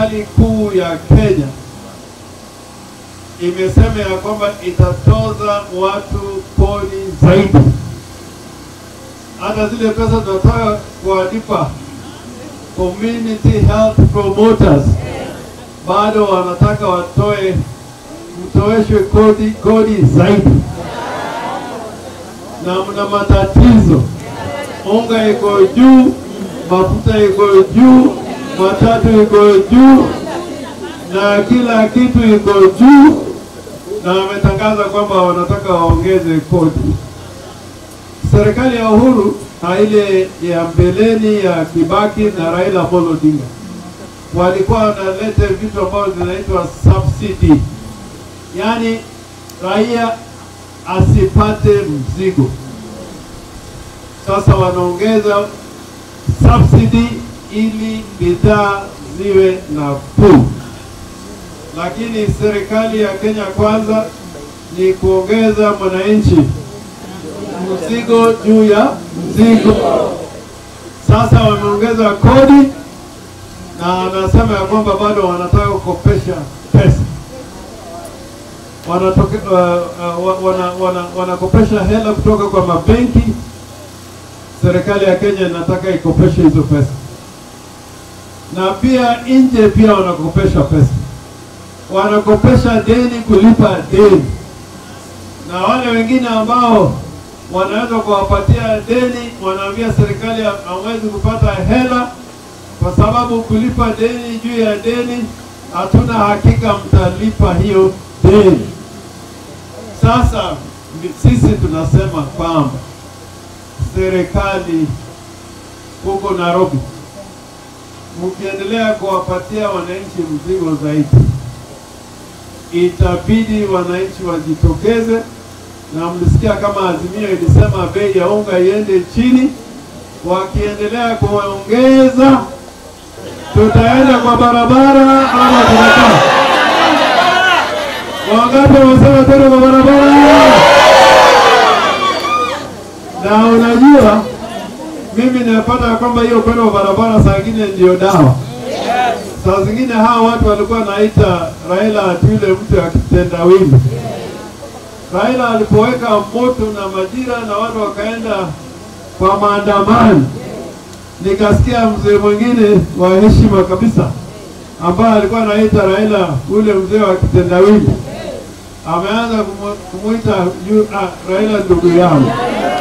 serikali kuu ya Kenya imesema ya kwamba itatoza watu kodi zaidi, hata zile pesa tunataka kuwalipa community health promoters bado wanataka watoe mtoeshwe kodi kodi zaidi, na mna matatizo, unga iko juu, mafuta iko juu, matatu iko juu, na kila kitu iko juu, na wametangaza kwamba wanataka waongeze kodi. Serikali ya Uhuru na ile ya mbeleni ya Kibaki na Raila Amolo Odinga walikuwa wanaleta vitu ambavyo zinaitwa subsidy, yaani raia asipate mzigo. Sasa wanaongeza subsidy ili bidhaa ziwe nafuu, lakini serikali ya Kenya Kwanza ni kuongeza mwananchi mzigo juu ya mzigo. Sasa wameongeza kodi na wanasema ya kwamba bado wanataka kukopesha pesa wanatoke, uh, uh, wana, wana, wanakopesha hela kutoka kwa mabenki. Serikali ya Kenya inataka ikopeshe hizo pesa, na pia nje pia wanakopesha pesa, wanakopesha deni kulipa deni, na wale wengine ambao wanaweza kuwapatia deni, wanaambia serikali hawezi kupata hela kwa sababu kulipa deni juu ya deni, hatuna hakika mtalipa hiyo deni. Sasa sisi tunasema kwamba serikali huko Nairobi, mkiendelea kuwapatia wananchi mzigo zaidi, itabidi wananchi wajitokeze, na mlisikia kama Azimio ilisema bei ya unga iende chini. Wakiendelea kuongeza, tutaenda kwa barabara ama tutakaa? Wangapi wamesema tena kwa barabara? Na unajua mimi nimepata kwamba hiyo kwenda kwa barabara saa ingine ndio dawa. Saa zingine hawa watu walikuwa naita Raila ati yule mtu akitendawili. Raila alipoweka moto na majira na watu wakaenda kwa maandamano, nikasikia mzee mwingine wa heshima kabisa ambaye alikuwa anaita Raila ule mzee wa kitendawili ameanza kumu- kumuita yu- ah, Raila ndugu yangu.